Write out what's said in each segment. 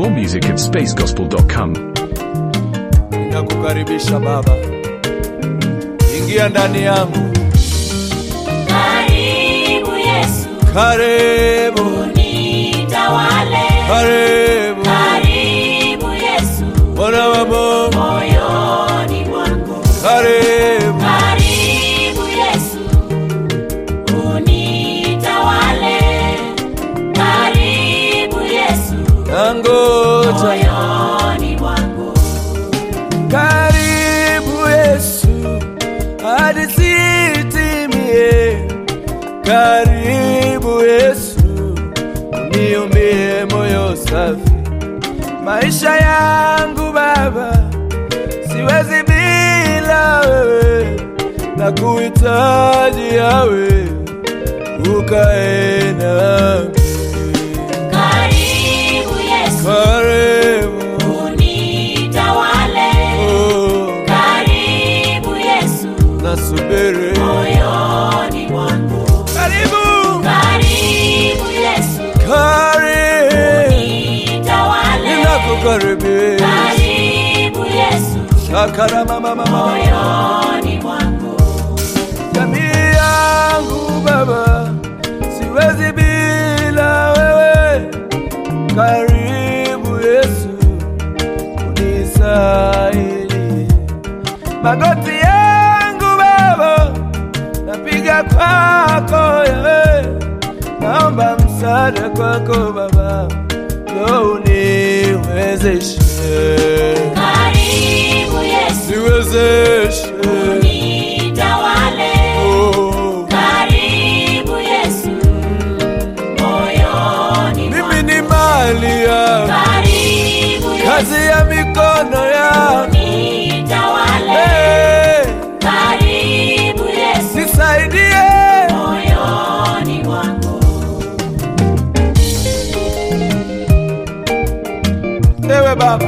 More music at spacegospel.com. Ninakukaribisha Baba, ingia ndani yangu, Karibu Yesu, karibu, nitawale. karibu Karibu Yesu, Bwana wa Mungu, moyoni mwangu. karibu Karibu Yesu, unitawale. Karibu Yesu, nangoja, moyoni mwangu. karibu Yesu hadi sitimie, karibu Yesu uniombie moyo safi, maisha yangu Baba siwezi bila wewe, na kuhitaji yawe ukae nami, Karibu Yesu, karibu unitawale. oh, Karibu Yesu, nasubiri moyoni mwangu. karibu Karibu Yesu, karibu nitawale. ninakukaribisha Karibu Yesu, shakara mama mama moyoni mwangu. jamii yangu Baba, siwezi bila wewe. Karibu Yesu, unisaidie. Magoti yangu Baba, napiga kwako yewe, naomba msaada kwako Baba, ndo uniwezeshe, Karibu Yesu, niwezeshe nitawale. oh. Karibu Yesu, moyoni mwangu. mimi ni mali yako, Karibu Yesu, kazi ya mikono yako. nitawale. Hey, Karibu Yesu, nisaidie moyoni mwangu. ewe Baba,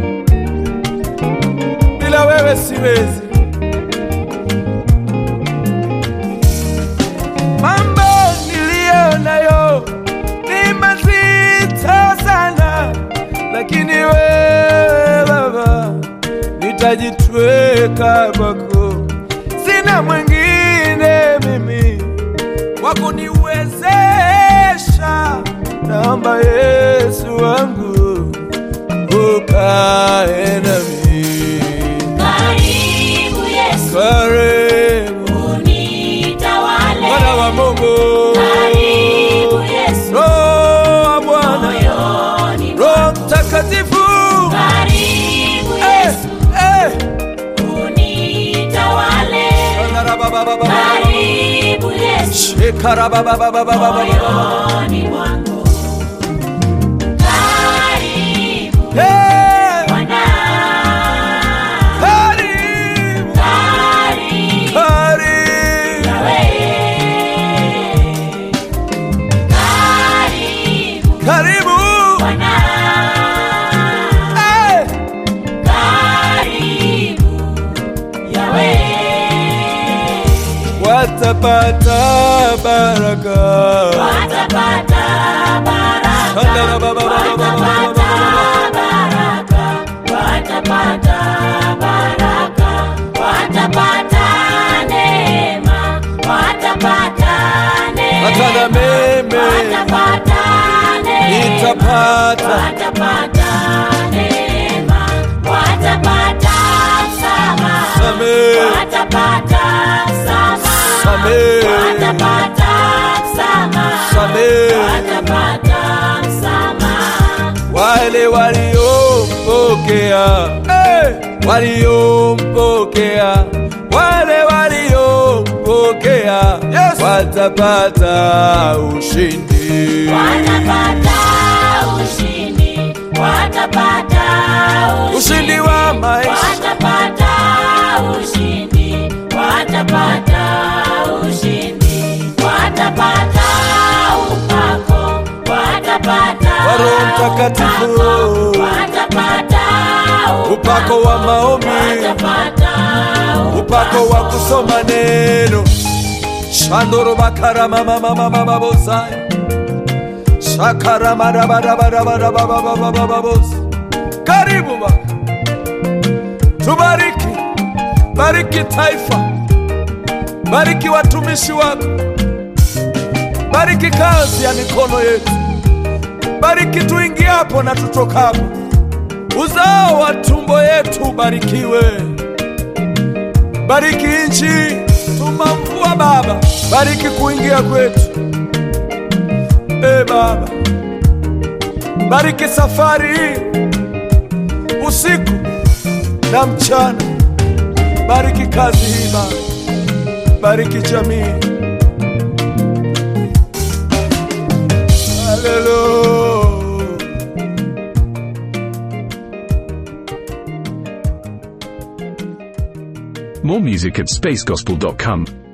bila wewe siwezi. Mambo niliyo nayo ni mazito sana, lakini wewe Baba, nitajitweka kwako, sina mwingine mimi wa kuniwezesha. Naomba Yesu wangu ukae nami, Karibu Yesu, karibu unitawale. Bwana wa Mungu, Karibu Yesu, Roho wa Bwana, moyoni Roho mwangu. Mtakatifu, Karibu eh, Yesu, eh. unitawale. Shandarababababa. Karibu Yesu, Shekarabababababa. moyoni mwangu. Karibu Eh, Bwana, karibu, karibu karibu. Yahweh. Karibu Karibu, Bwana, eh. karibu Yahweh. watapata baraka Watapata baraka, Shandarabababababa. watapata baraka, watapata baraka, watapata neema, watapata neema, hata na meme watapata neema, nitapata watapata neema, watapata msamaha, Samehe. watapata msamaha, Samehe. watapata msamaha, Samehe. watapata msamaha. wale waliompokea eh, waliompokea wale waliompokea yes. watapata ushindi Watapata ushindi, watapata ushindi wa maisha watapata ushindi, watapata ushindi, watapata upako, watapata Wa Roho Mtakatifu. upako, watapata upako wa maombi watapata upako wa kusoma neno shandoro bakara mama mama mama bosaya shakaramadabadabadabadabadabadabos karibu baba tubariki bariki taifa bariki watumishi wako bariki kazi ya mikono yetu bariki tuingiapo na tutokapo uzao wa tumbo yetu ubarikiwe bariki nchi tuma mvua baba bariki kuingia kwetu e baba bariki safari hii usiku na mchana bariki kazi hii baba bariki jamii haleluya More music at spacegospel.com.